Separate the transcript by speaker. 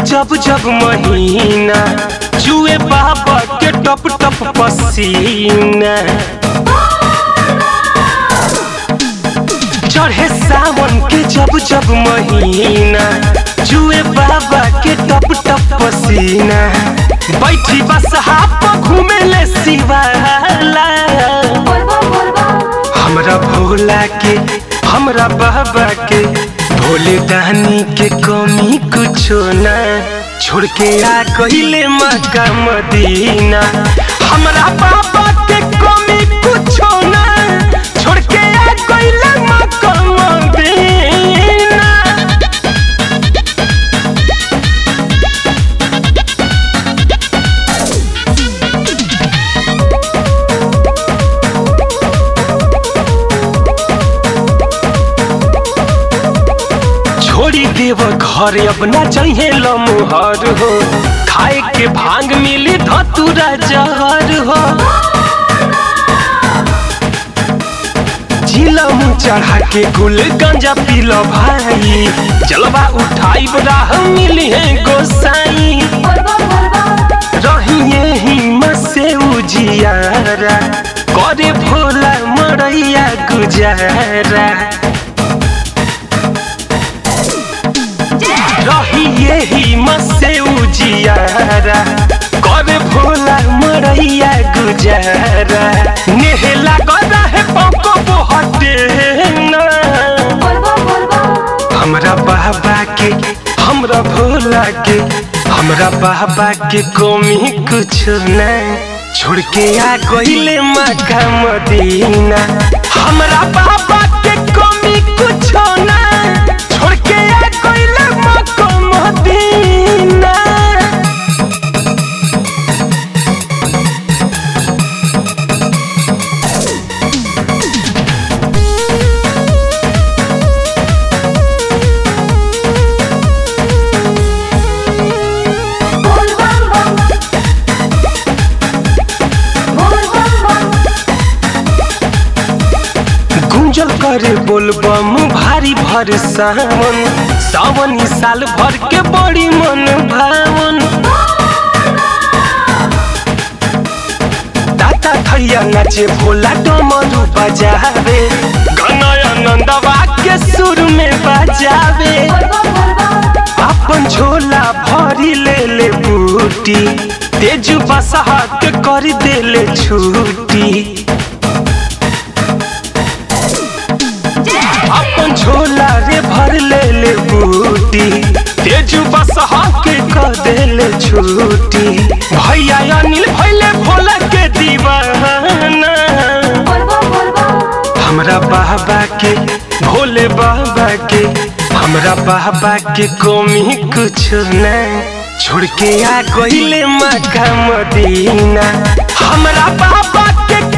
Speaker 1: जब जब महीना जुए बाबा के टप टप पसीना चढ़े सावन के जब जब महीना जुए बाबा के टप टप पसीना बैठी बस हाप घूमे ले शिवाला हमरा भोला के हमरा बाबा के भोले दानी के कमी कुछो ना छोड़ के आ गईले मक्का मदीना हमरा बाबा के कमी कुछो ना छोड़ के आ गईले मक्का मदीना छोड़ी देव घर अब ना चाहिए लमुहर हो खाए के भांग मिली धतुरा जहर हो चिलम चढ़ा के गुल गंजा पीलो भाई जलवा उठाई राह मिली है गोसाई रहिए ही से उजियारा करे भोला मरैया गुजारा रहिए ही मसे उजियारा करे भोला मरैया गुजारा नेहला गदा है पको बहटे ना हमरा बाबा के हमरा भोला के हमरा बाबा के कमी कुछ ना छोड़ के आ गईले मक्का मदीना हमरा बाबा के कमी कुछ ना छोड़ के आ गईले मक्का मदीना गुंजल करे बोलबम भारी भर सावन सावन ई साल भर के बड़ी मन भावन दाता थैया नाचे भोला डमरू बजावे गाना आनंदवा के सुर में बजावे अपन झोला भरी ले ले बूटी तेजु बसहा के कर देले छूटी अपन झोला रे भर ले ले बूटी तेजु बसहा के कर देले छूटी भैया अनिल भैले भोला के दीवाना हमरा बाबा के भोले बाबा के हमरा बाबा के कमी कुछ ना छोड़ के आ गईले मक्का मदीना हमरा बाबा के